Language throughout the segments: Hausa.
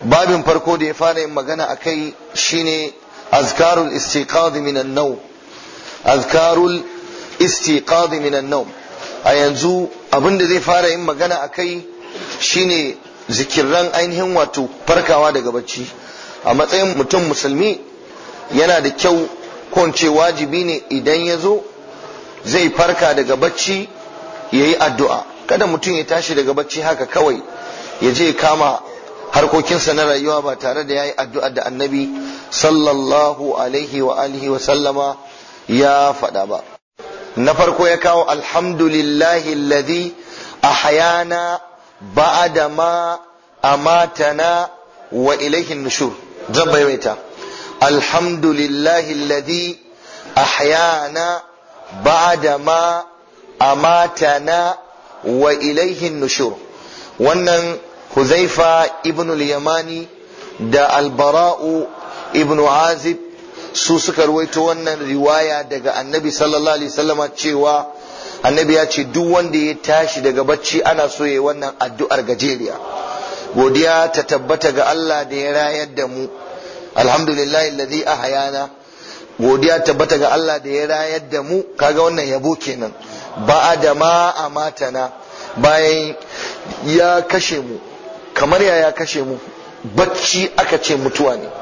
babin farko da ya fara yin magana a kai shine azkarul istiqad min an-nawm azkarul istiqad min an-nawm a yanzu abin da zai fara yin magana a kai shine zikirran ainihin wato farkawa daga bacci a matsayin mutum musulmi yana da kyau ko ce wajibi ne idan ya zo zai farka daga bacci ya yi addu'a kada mutum ya tashi daga bacci haka kawai ya je kama harkokinsa na rayuwa ba tare da ya yi addu'a da annabi sallallahu alaihi wa alihi wa sallama ya faɗa ba na farko ya kawo alhamdulillahi alladhi ahyana ba'da ma amatana wa ilaihin nushur zan maimaita alhamdulillahi alladhi ahyana ba'da ma amatana wa ilaihin nushur wannan huzaifa ibn al-yamani da albara'u ibn azib su suka ruwaito wannan riwaya daga annabi sallallahu alaihi wasallama cewa annabi ya ce duk wanda ya tashi daga bacci ana so ya wannan addu'ar gajeriya godiya ta tabbata ga Allah da ya rayar da mu alhamdulillah alladhi ahyana godiya tabbata ga Allah da ya rayar da mu kaga wannan yabo kenan ba da ma amatana bayan ya kashe mu kamar ya ya kashe mu bacci aka ce mutuwa ne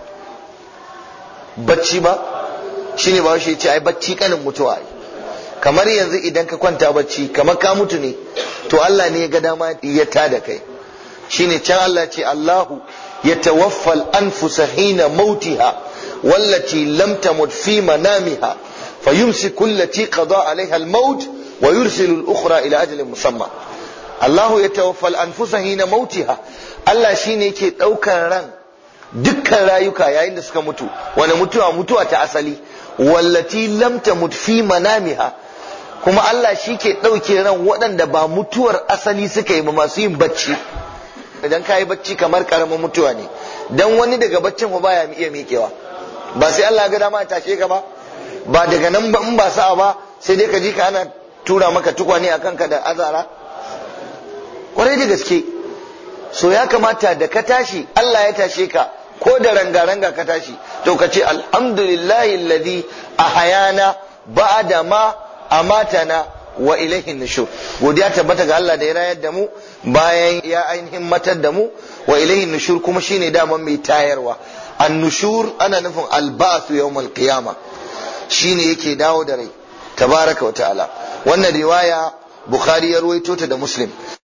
bacci ba shine ba shi ce ai bacci kanin mutuwa ai kamar yanzu idan ka kwanta bacci kamar ka mutu ne to Allah ne ya ga dama ya tada kai shine can Allah ce Allahu يتوفى الأنفس حين موتها والتي لم تمت في منامها فيمسك التي قضى عليها الموت ويرسل الأخرى إلى أجل مسمى الله يتوفى الأنفس حين موتها Allah shi ne ke ɗaukar ran dukkan rayuka yayin da suka mutu wani mutuwa mutuwa ta asali wallati lam tamut fi manamiha kuma Allah shi ke ɗauke ran waɗanda ba mutuwar asali suka yi ba masu yin bacci idan ka yi bacci kamar karamin mutuwa ne dan wani daga baccin ba baya iya miƙewa ba sai Allah ga dama ya tashe ka ba ba daga nan ba in ba sa'a ba sai dai ka ji ka ana tura maka tukwane a kanka da azara kwarai da gaske so ya kamata da ka tashi Allah ya tashe ka ko da ranga-ranga ka tashi to ka ce alhamdulillahi alladhi ahayana ba'da ma amatana wa ilaihin nushur godiya tabbata ga Allah da ya rayar da mu bayan ya ainihin matar da mu wa ilaihin nushur kuma shine daman mai tayarwa an nushur ana nufin alba'su yawmal qiyama shine yake dawo da rai tabaraka wa ta'ala wannan riwaya bukhari ya ruwaito ta da muslim